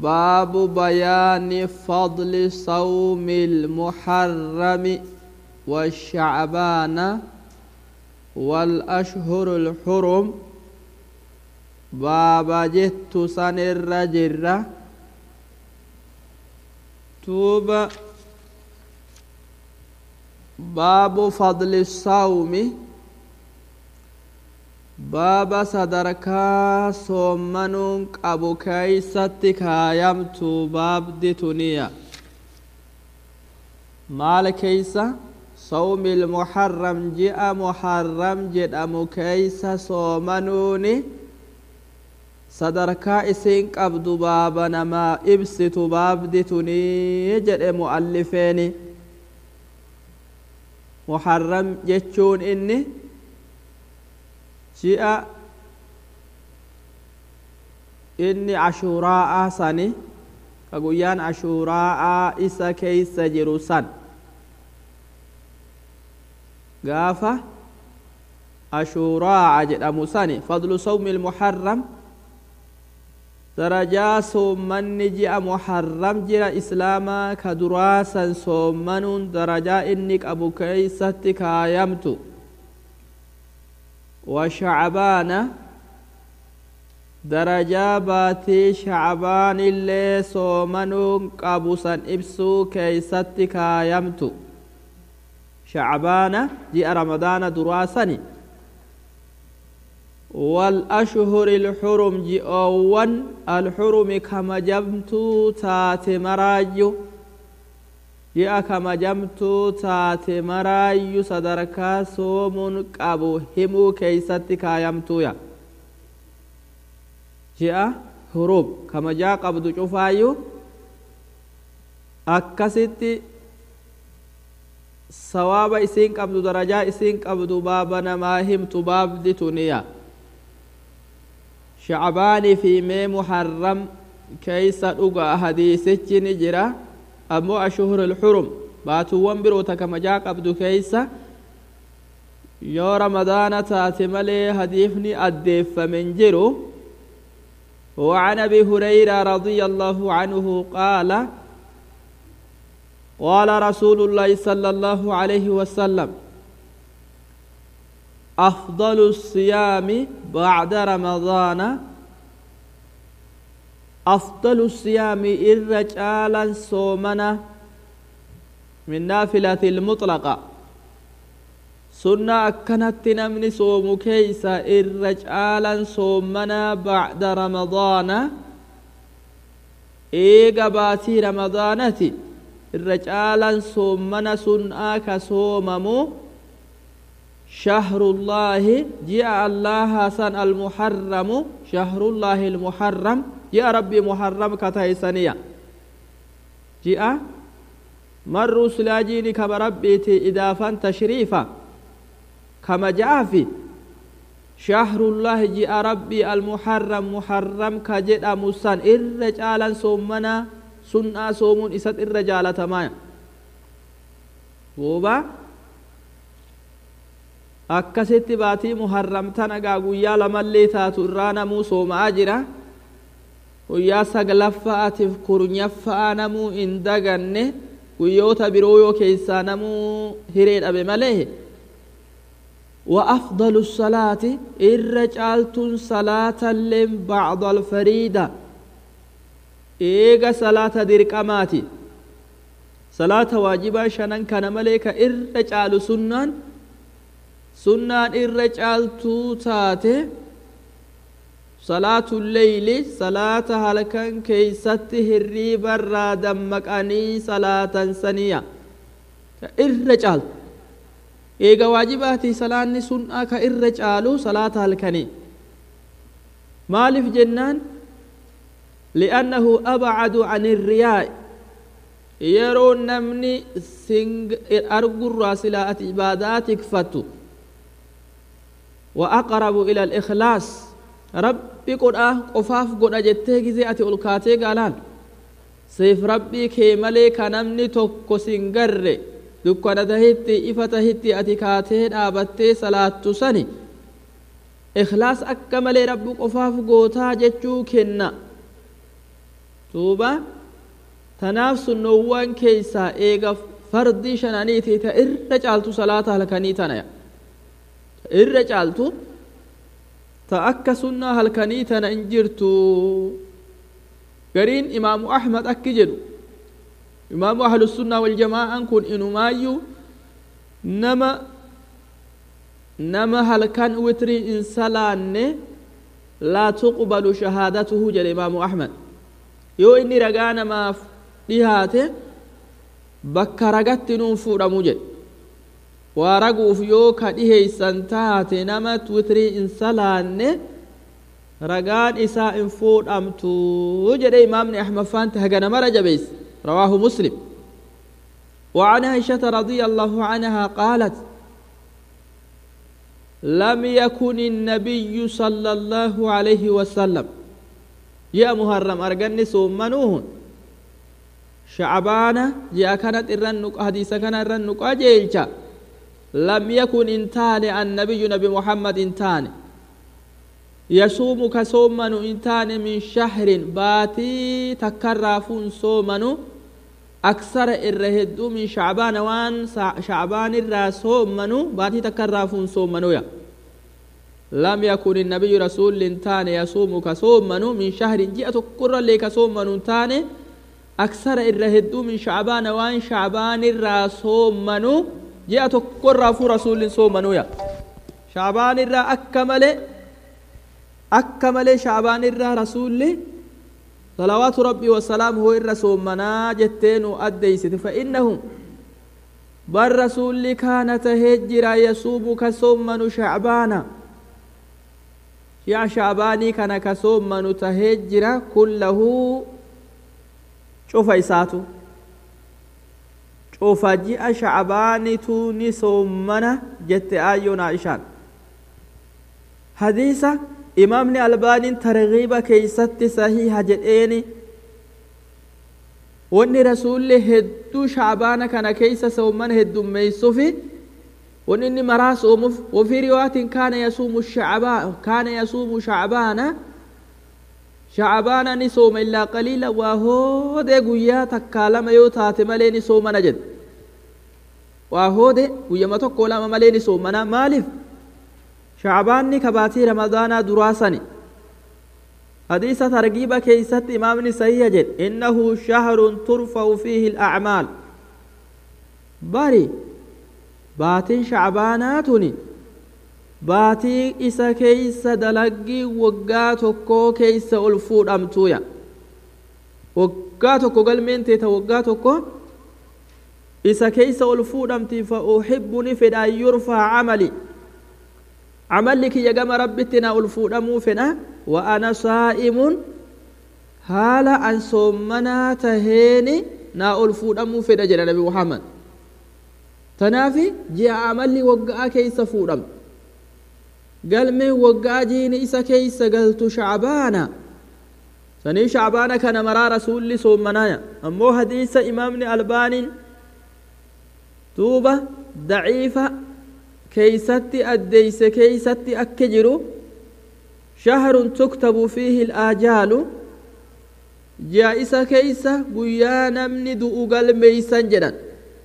باب بيان فضل صوم المحرم والشعبان والأشهر الحرم باب جت سن الرجرة توب باب فضل الصوم baaba sadarkaa soommanuun qabu keeysatti kaayamtu baabdi tuniya maal keeysa sawmi ilmuharram ji'a muharram jedhamu keeysa soomanuuni sadarkaa isiin qabdu baaba namaa ibsitu baabdi tunii jedhe mu'allifeeni muharram jechuun inni ji'a inni ashuuraa'aa sani ka guyyaan ashuuraa'aa isa keeysa jiru san gaafa ashuuraa'a jedhamu sani fadlu sawmi ilmuharram darajaa soommanni ji'a muharram jira islaamaa ka duraasan soommanuun darajaa inni qabu keeysatti kaayamtu وشعبان درجا باتي شعبان اللي صومنون قابوسا إبسو كيستك يمتو شعبان جاء رمضان دراسني والأشهر الحرم جئوان الحرم كما جمتو تات مراجو ji'a kamajamtuu taate maraayyuu sadarkaa soomuun qabu himuu keeysatti kaayamtuuya ji'a hurub kamajaa qabdu cufaayyuu akkasitti sawaaba isiin qabdu darajaa isiin qabdu baaba namaa himtu baabdi tuniya shacbaanii fi mee muharram keeysa dhuga hadiisichi ni jira ammoo ashhur alxurum baatuuwwan biroota kamajaa qabdu keeysa yoo ramadaana taate malee hadiifni addeeffamen jiru وعن ابي هريره رضي الله عنه قال قال رسول الله صلى الله عليه وسلم افضل الصيام بعد رمضان أفضل الصيام الرجال صومنا من نافلة المطلقة سنة أكنت نمني صوم كيسا الرجال صومنا بعد رمضان إيقا باتي رمضانتي الرجال صومنا سنة كصوممو شهر الله جاء الله حسن المحرم شهر الله المحرم جاء ربي محرم كتايسانيا جاء مر سلاجيني كما ربيتي إضافا تشريفا كما جاء في شهر الله جاء ربي المحرم محرم كجد مسان الرجالا صومنا سنة صومون إسد الرجالة مايا بوبا akkasitti baatii muharramtan agaa guyyaa lamallee taatu irraa namuu sooma'aa jira guyyaa saglaffa'atiif kurnyaffa'aa namuu hin daganne guyyoota biroo yoo keessaa namuu hiree dhabe malee وأفضل الصلاة الرجال صلاة لم بعض الفريدة إيغا صلاة درقماتي صلاة واجبة شنن كان ملك الرجال سنان sunnaan irra caaltuu taate salaatu leyli salaata halkan keeysatti hirriibarraa dammaqanii salaatan saniya ka irra caaltu eega waajibaatii salaanni sunnaa ka irra caalu salaata halkanii maaliif jennaan li'annahu abcadu an irriyaa'i yeroo namni argurraa silaa ati ibaadaa tikfattu وأقرب إلى الإخلاص ربي قد قفاف قد أجتة جزي أتي ألقاتي قالان سيف ربي كي ملك نمني توكو سنقر دكنا تهتي إفا تهتي أتي كاتي دابتي صلاة سني إخلاص أكمل رب قفاف قوتا جتشو كنا duuba tanaaf sunnoowwan keeysaa eega fardii shananiiti ta irra caaltu salaata halkanii tanaya ta irra caaltu ta akka sunnaa halkanii tana hin jirtu gariin imaamu ahmad akki jedhu imaamu ahlusunnaa waljamaa'an kun inumaayyuu nama nama halkan witrii in salaanne laa tuqbalu shahaadatuhu jedhe imaamu ahmad yoo inni ragaa namaaf dhihaate bakka ragatti nuun fuudhamu jedhe waa raguuf yoo ka dhiheeysan taate nama witrii in salaanne ragaan isaa in fuudhamtu jedhe imaamni ahmad faante hagana mara jabeeyse رواه مسلم وعن عائشة رضي الله عنها قالت لم يكن النبي صلى الله عليه وسلم يا محرم أرجني سومنوهن شعبان جاء كانت الرنق حديث كان الرنق أجيلشا لم يكن انتان النبي نبي محمد انتان يصوم كصومن انتان من شهر باتي تكرافون صومن أكثر الرهدو من شعبان وان شعبان الرا صومن باتي تكرافون صومن يا لم يكن النبي رسول انتان يصوم كصومن من شهر جئت قرى لك صومن انتان أكثر الرهدو من شعبان وان شعبان الرا صومن جئت قرى رسول صومن يا شعبان الرا أكمل akka malee shaabaan irraa rasuulli salawaatu rabbii wasalaamuhu irra soommanaa jettee nu addeeysite fa'innahum bar rasuulli kaana tahee jira yasuumu ka soommanu shacbaana shi'a shaabaanii kana ka soommanu tahee jira kullahu cufa isaatu cufa ji'a shacbaanitu ni soommana jette aayyoon aishaan hadiisa imaamni albaaniin targiiba keeysatti sahiha jedheeni wanni rasuulli hedduu shaabaana kana keeysa soomana heddummeeysufi wanni inni maraa soomuuf wafii riwaatin kaana yasuumu shacbaan kaana yasuumu shacbaana shacbaana ni sooma illaa qaliila waa hoodee guyyaa takkaa lama yoo taate malee ni soomana jedhe waa hoode guyyama tokko lama malee ni soomana maaliif shacbaanni kabaatii ramadaanaa duraasani hadiisa targiiba keeysatti imaamni sahiha jedhe innahu shahrun turfa'u fiihi alacmaal bari baatiin shacbaanaa tuni baatii isa keeysa dalaggii waggaa tokkoo keeysa ol fuudhamtuuya waggaa tokko galmeen teeta waggaa tokko isa keeysa ol fuudhamti fa uxibbu ni fedha an yurfaa camali camalli kiyya gama rabbitti na ol fuudhamuu fedha wa ana saa'imun haala an soommanaa taheeni naa ol fuudhamuu fedha jedha nabi muhammad tanaafi ji'a amalli waggaa keeysa fuudhama galmeen waggaa jiini isa keeysa galtu shacbaana sanii shacbaana kana maraa rasuulli soommanaya ammoo hadiisa imaamni albaaniin duuba daciifa keeysatti addeeyse keeysatti akka jiru shahrun tuktabu fiihi alaajaalu ji'a isa keeysa guyyaa namni du'u galmeeysan jedhan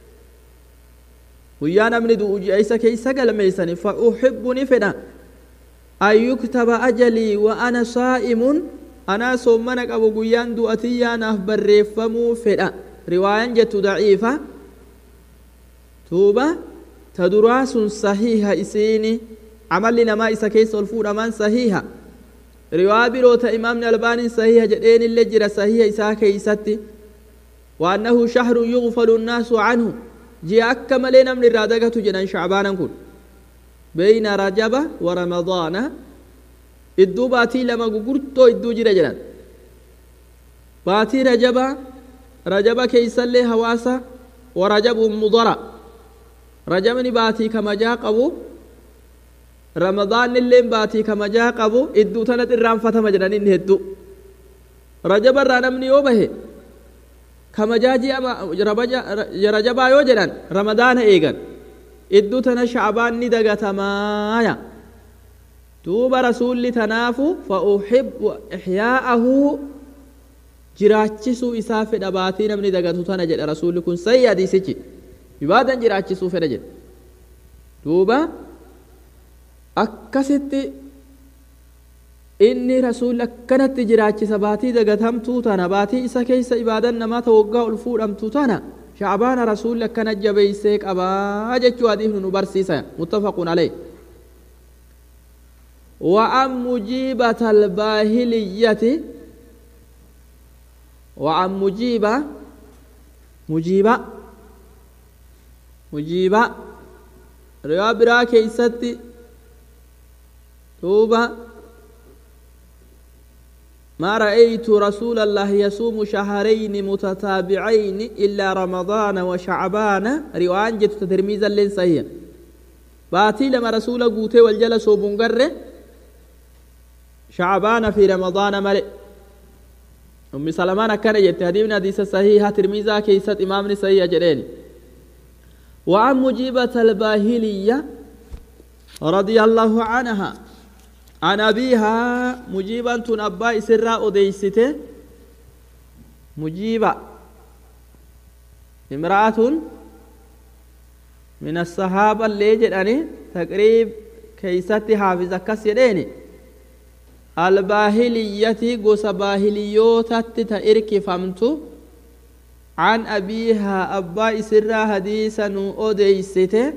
guyyaa namni du'u ji'a isa keeysa galmeeysani fa uxibbu ni fedha an yuktaba ajalii wa ana saa'imun anaa soommana qabu guyyaan du'atiyyaanaaf barreeffamuu fedha riwaayan jettu daciifa tuuba ta duraa sun sahiha isiini camalli namaa isa keessa ol fuudhaman sahiha riwaa biroo ta imaamni albaaniin sahiha jedheenillee jira sahiha isaa keeysatti waannahu shahrun yugfalu nnaasu canhu ji'a akka malee namni irraa dagatu jedhan shacbaanan kun beyna rajaba wa ramadaana idduu baatii lama gugurtoo idduu jira jedhan baatii rajaba rajaba keeysallee hawaasa wa rajabun mudara rajabni baatii kamajaa qabu ramadaanilleen baatii kamajaa qabu idduu tanat irraanfatama jedhan inni hedduu rajaba irraa namni yoo bahe kamajaa ji'a rajabaa yoo jedhan ramadaana eegan idduu tana shacbaan ni dagatamaaya duuba rasuulli tanaafu fa uxibbu ixyaa'ahu jiraachisuu isaa fedha baatii namni dagatu tana jedha rasuulli kun sayyi hadiisichi ibaadan jiraachisuu fedha jedha duuba akkasitti inni rasuulli akkanatti jiraachisa baatii dagatamtuu tana baatii isa keessa ibaadan namaa ta waggaa ol fuudhamtu tana shacbaana rasuulli akkana jabeeysee qabaa jechuu hadiifnu nu barsiisa muttafaqun alayh وعن مجيبة الباهلية وعن مجيبة مجيبة مجيبة رواية برا كيستي توبة ما رأيت رسول الله يصوم شهرين متتابعين إلا رمضان وشعبان رواية جت ترميزا لين صحيح باتي لما رسول قوتي والجل صوبون قره شعبان في رمضان ملئ أم سلمان كان يتهديم حديث صحيحة ترميزا كيسة إمام صحيح جرين وعن مجيبة الباهلية رضي الله عنها عن أبيها مجيبة أبا إسراء أديسته مجيبة امرأة من الصحابة اللي جدني تقريب كيستي حافظة كسيريني الباهلية قوس باهليوتة تأرك فمت عن أبيها أبا إسرا حديثا أديسته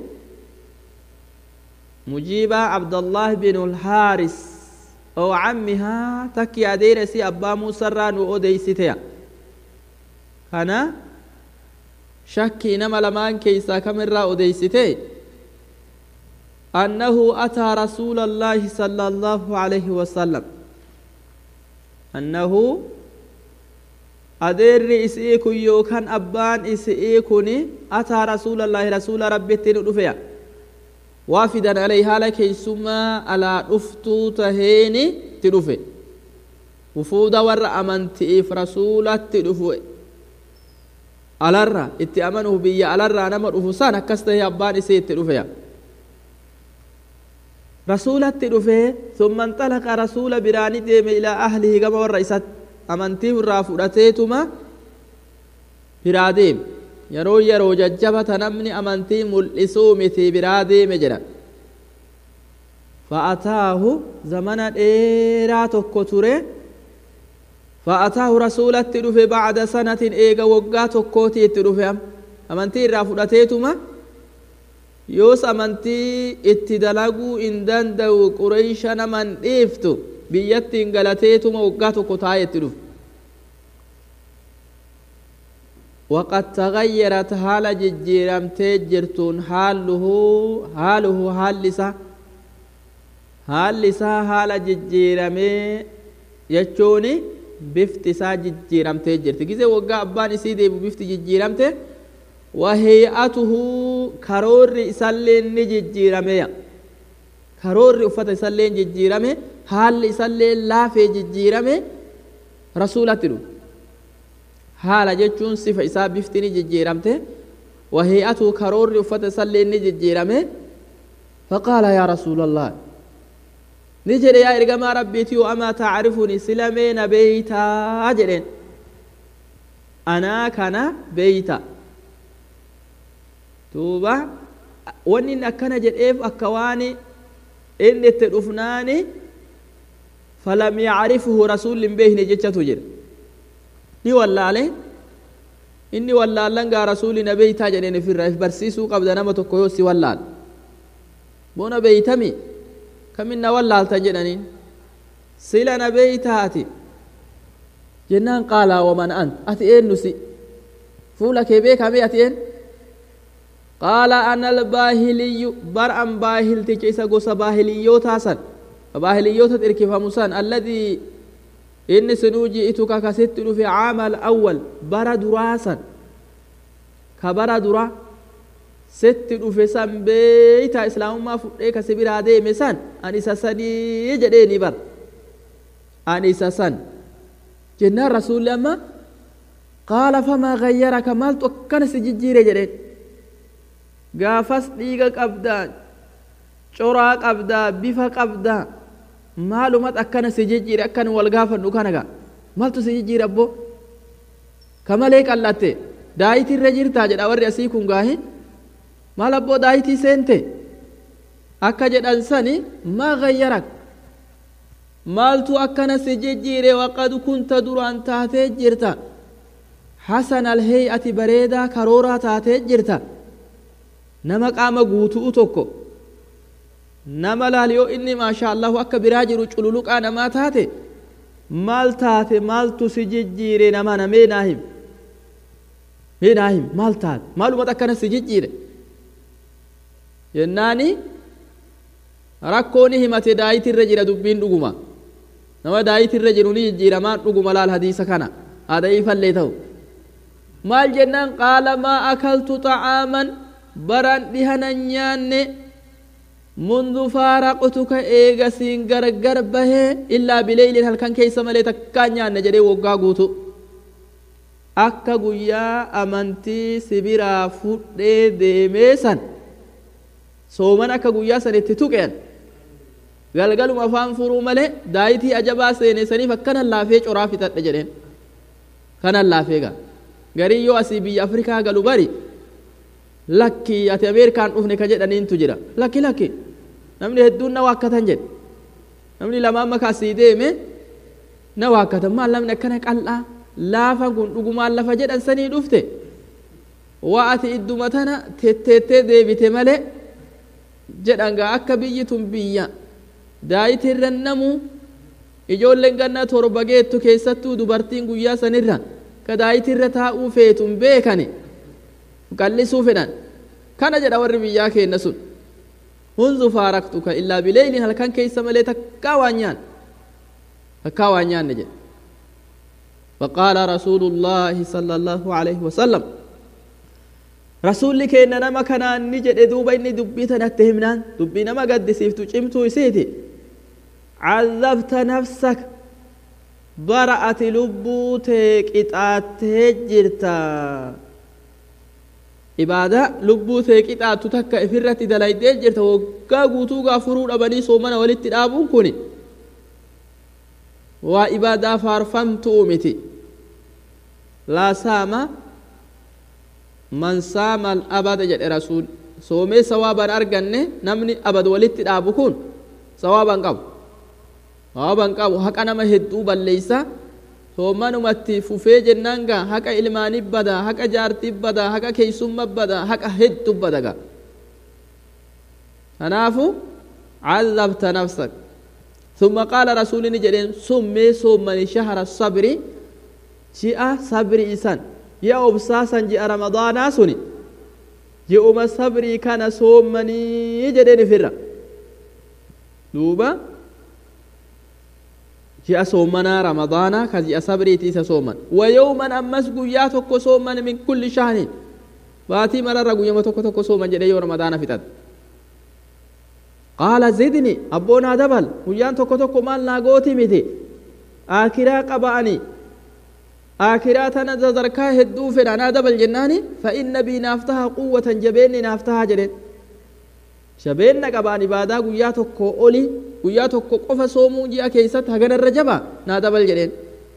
مجيبة عبد الله بن الحارس أو عمها تكي أديرسي أبا مسران وأديسته كان شكي نما لمان كيسا كمرا أديسته أنه أتى رسول الله صلى الله عليه وسلم أنه أدير إسئيك يوكان أبان إسئيكني أتى رسول الله رسول ربي تنفيا وافدا عليها لك ثم على أفتو تهيني تنفي وفودا ور أمنتئف رسولة تنفي alarra itti amanuuf biyya alarraa nama dhufu san akkas tahee abbaan isee itti dhufeya rasuulatti dhufee summa inxalaqa rasuula biraani deeme ilaa ahlihi gama warra isat amantii irraa fudhateetuma biraa deeme yeroo yeroo jajjabata namni amantii mul'isuu miti biraa deeme jedha fa'ataahu zamana dheeraa tokko ture فأتاه رسولة تدفع بعد سنة إيغا وقا تكوتي تدفع أمنتي إرى فدتيتما يوس أمنتي اتدلقوا إن دندو قريش نمن إفتو بيت انقلتيتما وقا تكوتاي تدفع وقد تغيرت حال ججيرم تجرتون حاله حاله حالسا حالسا حال ججيرمي يجوني bifti isaa jijjiiramtee jirti gizee waggaa abbaan isii deebu bifti jijjiiramte wahey'atuhu karoorri isallee ni jijjiirameya karoorri uffata isallee jijjiirame haalli isallee laafee jijjiirame rasuulatti dhufe haala jechuun sifa isaa bifti ni jijjiiramte wahey'atuhu karoorri uffata isallee ni jijjiirame faqaala yaa rasuula allah ni jedhe yaa ergamaa rabbiiti yoo amaa tacrifuni silamee na beeytaa jedheen anaa kana beeyta duuba wanni inni akkana jedheef akka waan inni itti dhufnaani falam yacrifuhu rasuulli hin beekne jechatu jedhe ni wallaale inni wallaallan gaa rasuuli na beeytaa jedheen ifirra if barsiisuu qabda nama tokko yoo si wallaal boona beeytami kaminna wallaaltan jedhaniin sila na beeytaati jennaan qaalaa waman ant ati eenyu si fuula kee beekame ati een qaala ana albaahiliyyu bar an baahilticha isa gosa baahiliyyootaa san baahiliyyootat irkifamu san alladii inni sinuu ji'ituka kasitti dhufe caama alawwal bara duraa san ka bara dura sitti dhufe san beeyta islaamummaa fudhee kasi biraa deeme san an isa sanii jedheeni bar an isa san jennaan rasuulli amma qaala famaa gayyaraka maaltu akkana si jijjiire jedheen gaafas dhiiga qabdaa coraa qabdaa bifa qabdaa maalumat akkana si jijjiire akkan wal gaafannu kanaga maaltu si jijjiire abbo ka malee qallatte daayitii irra jirtaa jedha warri asii kun gaahi maal abboo daayitii seente akka jedhan sani maa gayyarak maaltu akkana si jijjiire waqad kunta duraan taatee jirta hasan alhey'ati bareedaa karooraa taatee jirta nama qaama guutuu tokko nama laal yoo inni maasha allahu akka biraa jiru cululuqaa namaa taate maal taate maaltu si jijjiire nama namee naa him mee naa him maal taate maalumat akkana si jijjiire jennaani rakkooni himate daayitirra jira dubbiin dhuguma nama daayitirra jiru ni jijjiiramaan dhuguma laal hadiisa kana aada'iifallee ta'u maal jennaan qaala maa akaltu xa'aaman baran dhihana nyaanne mundu faaraqtuka eega siin gargar bahee illaa bileeylin halkan keeysa malee takkaa nyaanne jedhee woggaa guutu akka guyyaa amantii sibiraa fudhee deemee san sooman akka guyyaa san itti tuqean galgaluma afaan furuu malee daayitii ajabaa seene saniif akkanan laafee coraa fixadhe jedheen kanan laafee gaa garii yoo asii biyya afrikaa galu bari lakki ati ameerikaan dhufne ka jedhaniintu jira lakki lakki namni hedduun na waakkatan jedhe namni lamaan maka asii deeme na waakkatan maal namni akkana qal'aa laafan kun dhugumaan lafa jedhan sanii dhufte waa ati idduma tana tetteettee deebite malee jedhan gaa akka biyyi tun biyya daayitirra namu ijoolleen ganna torba geettu keessattuu dubartiin guyyaa sanirra ka daayitirra taa'uu feetun beekani qallisuu fedhan kana jedha warri biyyaa keenna sun hunzu faaraktuka illaa bileeylin halkan keeysa malee takkaa waan nyaan takkaa waan nyaanne jedhe فقال رسول الله صلى الله عليه وسلم رسول كينا نما كان نجد دوبا إني دبيتا نتهمنان دبي نما قد سيفتو شمتو يسيتي عذبت نفسك برأت لبوتك إتاتي جرتا ibaada lubbuu tee qixaattu takka ifirratti dalaydee jirta waggaa guutuu gaafuruu dhabanii soomana walitti dhaabuun kun waa ibaadaa faarfamtuu miti laa saama man saama abada jedhe rasuul soomee sawaaban arganne namni abad walitti dhaabu kun sawaaban qabu sawaaban qabu haqa nama hedduu balleeysa soomanumatti fufee jennaan gaa haqa ilmaanii bada haqa jaartii bada haqa keeysumma bada haqa heddu bada gaa kanaafu cazabta nafsak ثم قال رسول جدين سمي سومني شهر الصبر جاء صبر إسان يا أبساسا جاء رمضان سني جاء صبري كان سومني جدين فرا دوبا ji'a soomanaa ramadaana ka ji'a sabriiti isa sooman wayooman ammas guyyaa tokko sooman min kulli shahrin baatii mararra guyyama tokko tokko sooman jedhe yoo ramadaana fixat qaala zidni abboonaa dabal guyyaan tokko tokko maal naa gooti miti aakiraa qaba'ani aakiraa tana sadarkaa hedduu fedha naa dabal jennaani fa inna bii naaf taha quwwatan jabeenni naaf taha jedhen jabeenna qabaan ibaadaa guyyaa tokko oli guyyaa tokko qofa soomuu ji'a keessatti haganarra jaba naa dabal jedheen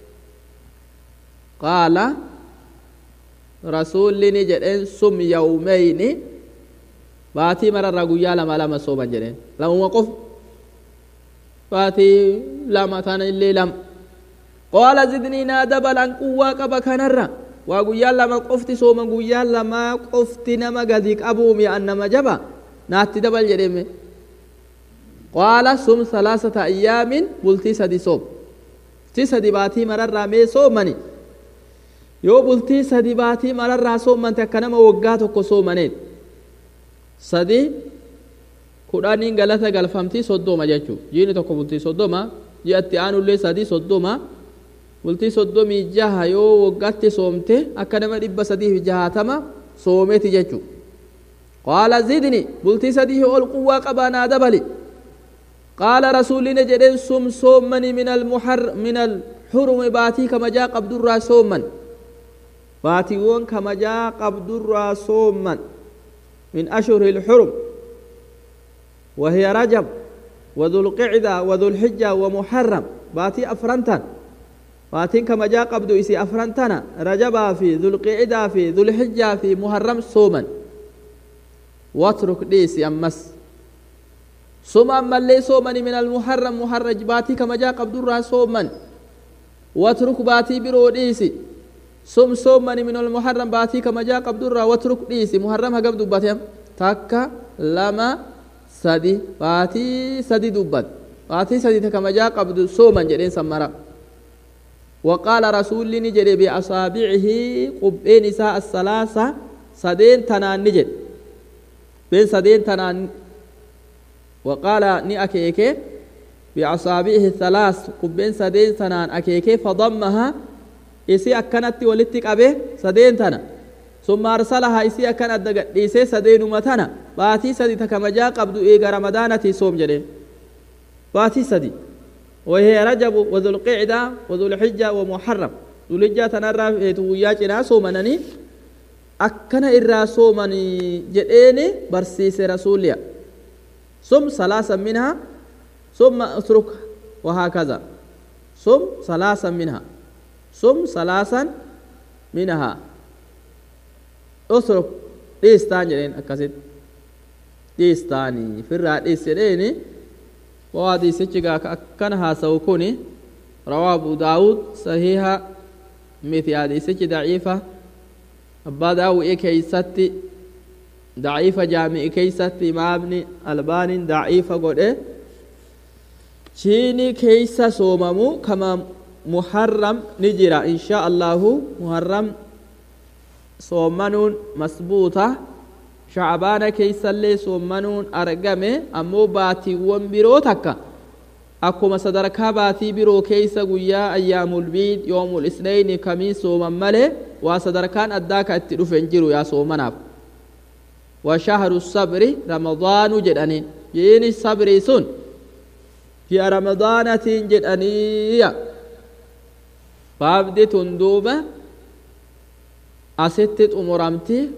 qaala rasuulli ni jedheen sum yawmeyni baatii mararraa guyyaa lama lama sooman jedheen lamuma qof baatii lama tana illee lama qaala zidnii naa dabalan quwwaa qaba kanarra waa guyyaa lama qofti sooman guyyaa lama qofti nama gadi qabuumi an nama jaba naatti dabal jedheme qaala sum salaasata ayyaamin bultii sadi soom bultii sadi baatii mararraa mee soomani yoo bultii sadi baatii mararraa soomante akka nama waggaa tokko soomaneen sadi kudhaniin galata galfamtii soddoma jechuu jiini tokko bultii soddoma ji'atti aanullee sadi soddoma bultii soddomii jaha yoo waggaatti soomte akka nama dhibba sadiif jahatama soometi jechuu qaala zidni bultii sadii ol quwwaa qabaanaa dabali qaala rasuulli jedheen sum soommani min almuhar min alxurumi baatii kamajaa qabdurraa soomman baatiiwwan kamajaa qabdurraa soomman min ashhuri الحرم وهي رجب وذو القعدة وذو الحجة ومحرم باتي أفرنتان baatiin kabajaa qabdu isii afran tana rajabaa fi dhulqiidaa fi dhulhijjaa fi muharram sooman watruk dhiisi ammas suma ammallee soomani min almuharram muharraj baatii kabajaa qabdurraa sooman watruk baatii biroo dhiisi sum soomani min almuharram baatii kabajaa qabdurraa watruk dhiisi muharram hagam dubbatem takka lama sadi baatii sadi dubbat baatii sadi ta kabajaa qabdu sooman jedheen sammara وقال رسول نجد بأصابعه قبين نساء الثلاثة سدين تنان نجد بين سدين تنان وقال ني أكيكي بأصابعه الثلاث قبين سدين تنان أكيكي فضمها إسي أكنت ولتك أبي سدين تنا ثم أرسلها إسي أكنت دقت إسي سدين متنا باتي سدي تكمجا قبض إيغا رمضانتي صوم جدين باتي سدي وهي رجب وذو القعدة وذو الحجة ومحرم ذو الحجة تنرى وياجنا صومنني أكنا إرى صومني جئيني برسيس رسوليا ثم ثلاثا منها ثم اترك وهكذا ثم ثلاثا منها ثم ثلاثا منها اترك ديستان جئين أكسد ديستاني في الرأي ديستاني وهذه سجقا كأكنها سوكوني رواه أبو داود صحيحة مثل هذه سجق ضعيفة أبا داو إيه كيستي ضعيفة جامع كيستي ما ابن البان ضعيفة قد إيه شيني كيسا صوممو كما محرم نجرا إن شاء الله محرم صومنون مسبوطة shacbaana keeysallee soommanuun argame ammoo baatiiwwan biroo takka akkuma sadarkaa baatii biroo keeysa guyyaa ayyaamulbiid yoomul isnayni kamii sooman malee waa sadarkaan addaa ka itti dhufen jiru yaa soomanaaf wa shahru sabri ramadaanu jedhaniin jiini sabrii sun ji'a ramadaanatiin jedhaniiya baabdi tun duuba asitti xumuramti